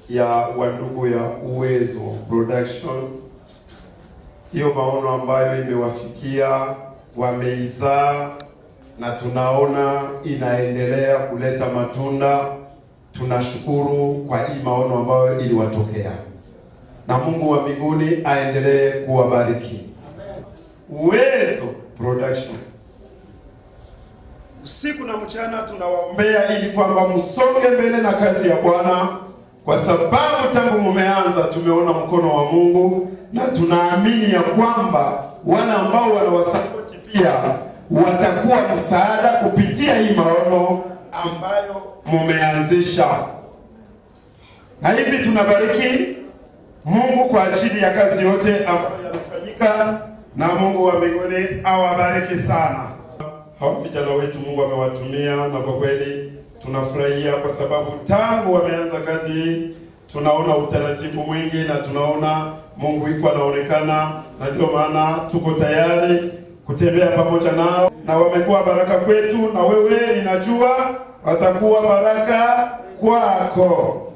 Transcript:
ya wandugu ya Uwezo Production, hiyo maono ambayo imewafikia wameizaa, na tunaona inaendelea kuleta matunda. Tunashukuru kwa hii maono ambayo iliwatokea, na Mungu wa mbinguni aendelee kuwabariki. Uwezo Production usiku na mchana tunawaombea ili kwamba msonge mbele na kazi ya Bwana, kwa sababu tangu mumeanza tumeona mkono wa Mungu, na tunaamini ya kwamba wale ambao wanawasapoti pia watakuwa msaada kupitia hii maono ambayo mumeanzisha, na hivi tunabariki Mungu kwa ajili ya kazi yote ambayo yanafanyika, na Mungu wa mbinguni awabariki sana hawa vijana wetu Mungu amewatumia, na kwa kweli tunafurahia kwa sababu tangu wameanza kazi hii tunaona utaratibu mwingi na tunaona Mungu iko anaonekana, na ndio maana tuko tayari kutembea pamoja nao, na wamekuwa baraka kwetu, na wewe ninajua watakuwa baraka kwako.